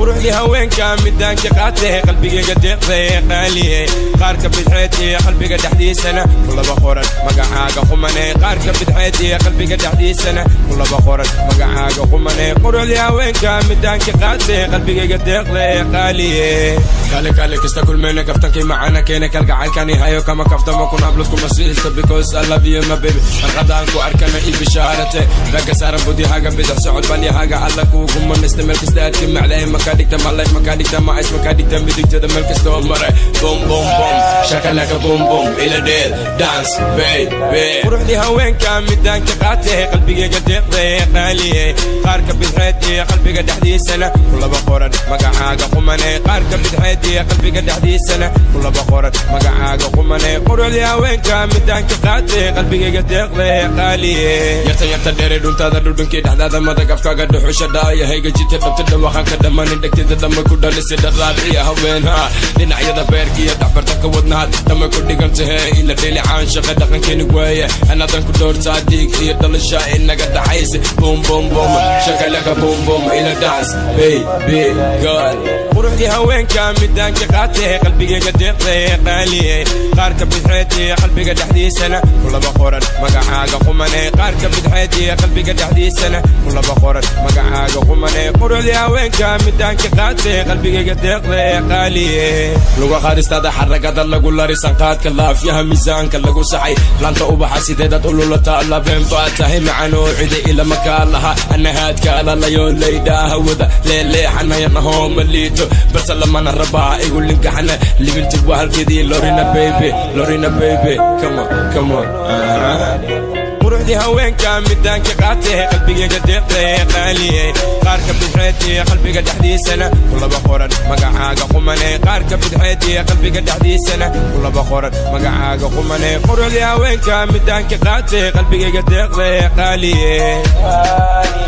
quruxdii haweenka midaanka qaatee qalbigayga deeqday qaaliye qaarka bidxeed iyo qalbiga dhexdiisana kulaba qoran magacaaga qumane qaarka bidxeed iyo qalbiga dhexdiisana kulaba qoran magacaaga qumane quruxdii haweenka midaanka qaatee qalbigayga deeqday qaaliye kale kale kasta kulmeyna kaftankii macana keena kalgacalkani hayo kama kaftamo kun hablad kuma siisto because I love you my baby farqadaan ku arkana i bishaarate ragga saaran budyahaga bidix socod balyahaga alla kuugu manista meel kasta aadka maclahay maka dhigta malay maka dhigta macis maka dhigta midigtada meel kasta oo maray bom bom bom shakalaka bom bom ila dheel dance baby quruxdii haweenka midaanka qaatee qalbigayga deeqday qaaliye qaarka bidxeed iyo qalbiga dhexdiisana kulaba qoran magacaaga qumane qaarka bidxeed iyo qalbiga dhexdiisana kulaba qoran magacaaga qumane quruxdii haweenka midaanka qaatee qalbigayga deeqday qaaliye yarta yarta dheere dhuntaada dhudhunkii dhexdaada madagafkaaga dhuxusha dhaayahayga jita dhabta dhawaqanka dhammanin dhegtida dhamma ku dhalisi dharaad iyo haweenha dhinacyada beerka iyo dhexbartanka wadnaad dhamma ku dhigantahee ila dheelicaan shaqa dhaqankeeni waaye anadan ku dhowrtaa dhiig iyo dhalasha inaga dhaxaysa bum bum bum shakalaka bum bum ila dance baby girl quruxdii haweenka midaanka qaatee qalbigayga deeqday qaaliye qaarka bidxeed iyo qalbiga dhexdiisana kulaba qoran magacaaga qumane qaarka bidxeed iyo qalbiga dhexdiisana kulaba qoran magacaaga qumane quruxdii haweenka midaanka qaatee qalbigayga deeqday qaaliye luga qaadistaada xaragada lagu larisan qaadka laafyaha miisaanka lagu saxay laanta ubaxa sideedad ululata labeen baa tahay macanoo cida ilama kaa laha anahaadka alalayo laydhaa hawada leeleexanayanaho ma liito balse lamana rabaa igu linkaxana libinti waa halkeedii lorina baby lorina baby come on come on quruxdii haweenka midaanka qaatee qalbigayga deeqday qaaliye qaarka bidxeed iyo qalbiga dhexdiisana kulaba qoran magacaaga qumane qaarka bidxeed iyo qalbiga dhexdiisana kulaba qoran magacaaga qumane quruxdii haweenka midaanka qaatee qalbigayga deeqday qaaliye